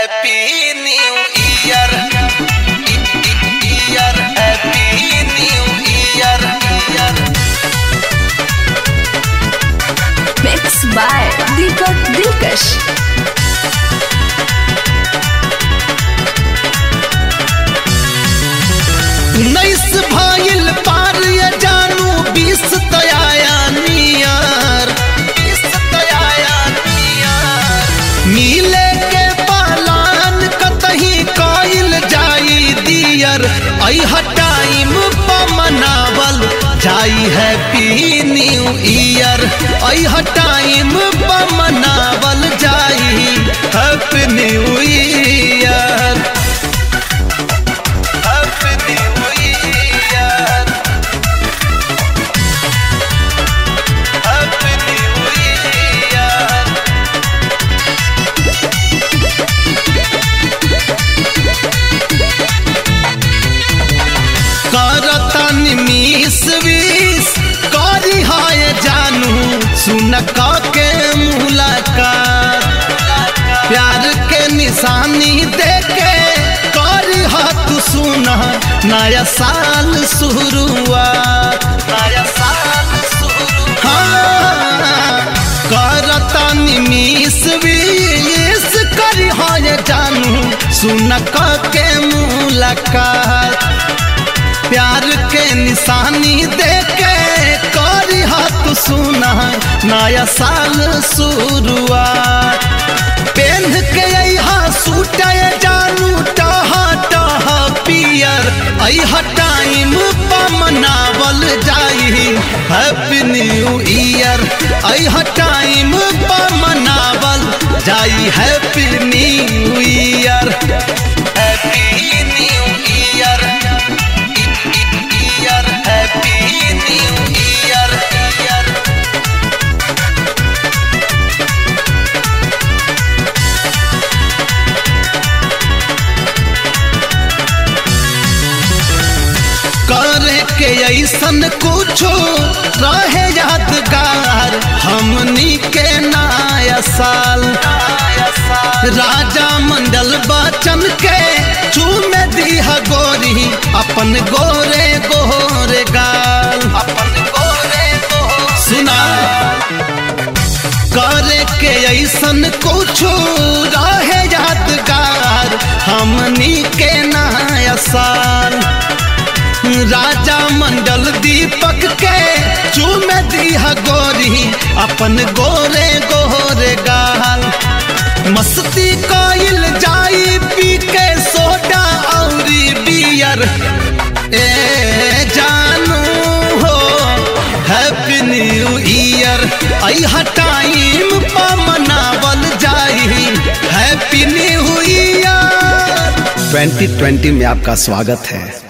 Happy New Year. Year. Happy New Year. Year. Mixed by Deepak Dilkash. उन्नीस भाइल पार ये जानू बीस तयाया नियर बीस तयाया नियर मिले के पालान कतही कइल जाई दियर अइह टाइम प मनावल जाई हैप्पी न्यू ईयर अइह टाइम प मनावल जाई happy new year Happy New Year. Happy New Year. करतन मिस विस करी हाय जानू सुन के मुलाकात प्यार के निशानी देके करी हाथ सुन नया साल शुरुआत नया साल शुरू हाँ करतन मिस विस करी हाय जानू सुन के मुलाकात प्यार के निशानी देके करी हाथ सुना नया साल शुरुआत पेन के यहाँ सूट जानू टहा टहा पियर अह टाइम प मनावल जाई हैप्पी न्यू ईयर अह टाइम प मनावल जाई happy new year happy new year year happy new year year करे के ऐसन कुछो रहे यादगार हमनी के नया साल राजा मंडल बचन के चूमे दीह गोरी अपन गोरे गोरे गाल अपन गोरे सुना करे के ऐसन कुछो रहे यादगार हमनी के नया साल राजा मंडल दीपक के चूमे दीह गोरी अपन गोरे गोरे गाल मस्ती कइल जाई पी के सोडा औरी बियर ए जानू हो हैप्पी न्यू ईयर अइह टाइम प मनावल जाई हैप्पी न्यू ईयर 2020 में आपका स्वागत है